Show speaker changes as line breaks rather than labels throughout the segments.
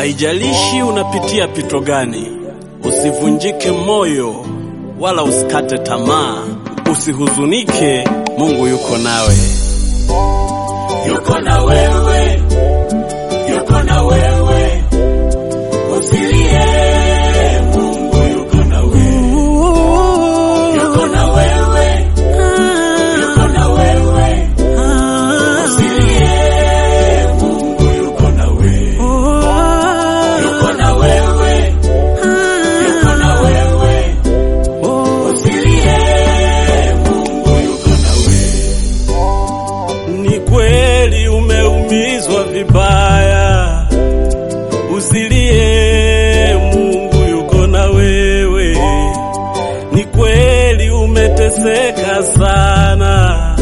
Haijalishi unapitia pito gani, usivunjike moyo wala usikate tamaa, usihuzunike, Mungu yuko nawe.
yuko na wewe, yuko na wewe, usilie, Mungu yuko na wewe, yuko na wewe, yuko na wewe, usilie, Mungu yuko na wewe, yuko na wewe, yuko na wewe, usilie, Mungu yuko na wewe.
Ni kweli umeumizwa vibaya, usilie, Mungu yuko na wewe. Ni kweli umeteseka sana,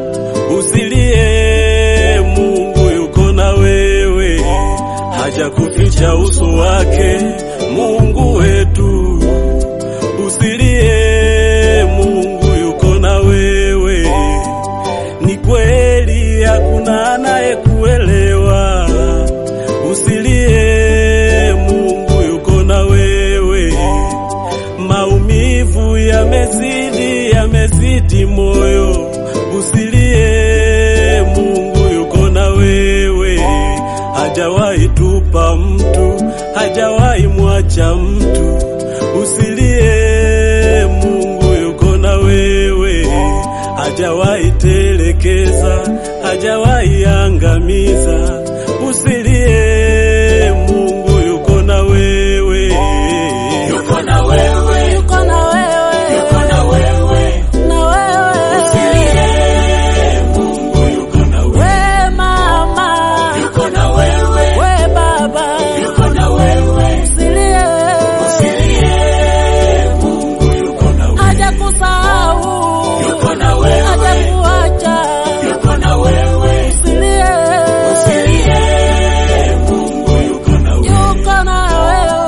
usilie, Mungu yuko na wewe. Hajakuficha uso wake, Mungu wetu. Usilie, Mungu yuko na wewe. Ni kweli hakuna anayekuelewa. Usilie, Mungu yuko na wewe. Maumivu yamezidi, yamezidi moyo. Usilie, Mungu yuko na wewe. Hajawahi tupa mtu, hajawahi mwacha mtu. Usilie, Mungu yuko na wewe. Hajawahi telekeza, hajawahi angamiza. Usilie, Mungu yuko na wewe.
Yuko na wewe,
Yuko na wewe,
yuko na wewe,
na wewe,
usilie, Mungu yuko na wewe,
we mama,
yuko na wewe,
we baba,
yuko na wewe,
usilie,
usilie, Mungu yuko na wewe,
hajakusahau,
yuko na wewe,
hajakuacha,
yuko na wewe,
usilie,
usilie, Mungu yuko na wewe.
yuko na wewe.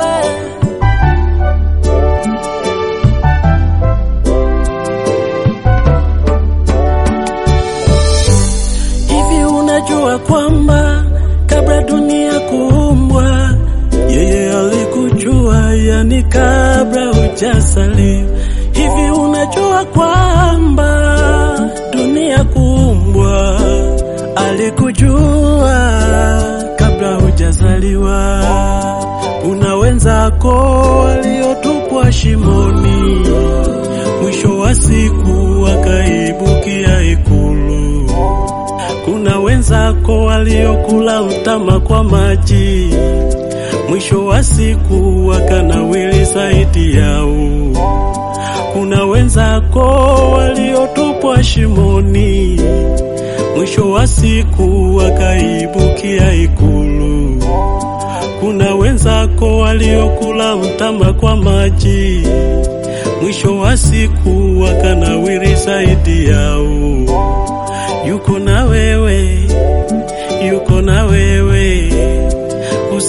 Hivi unajua kwamba kabla dunia kuumbwa yeye alikujua, yani kabla hujazaliwa. Hivi unajua kwamba dunia kuumbwa alikujua kabla hujazaliwa. Kuna wenzako waliotupwa shimoni, mwisho wa siku wakaibukia ikulu. Kuna wenzako waliokula mtama kwa maji, mwisho wa siku wakanawili zaidi yao. Kuna wenzako waliotupwa shimoni, mwisho wa siku wakaibukia ikulu. Kuna wenzako waliokula mtama kwa maji, mwisho wa siku wakanawiri zaidi yao. Yuko na wewe, yuko na wewe,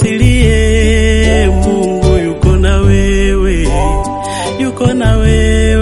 usilie, Mungu yuko na wewe, yuko na wewe.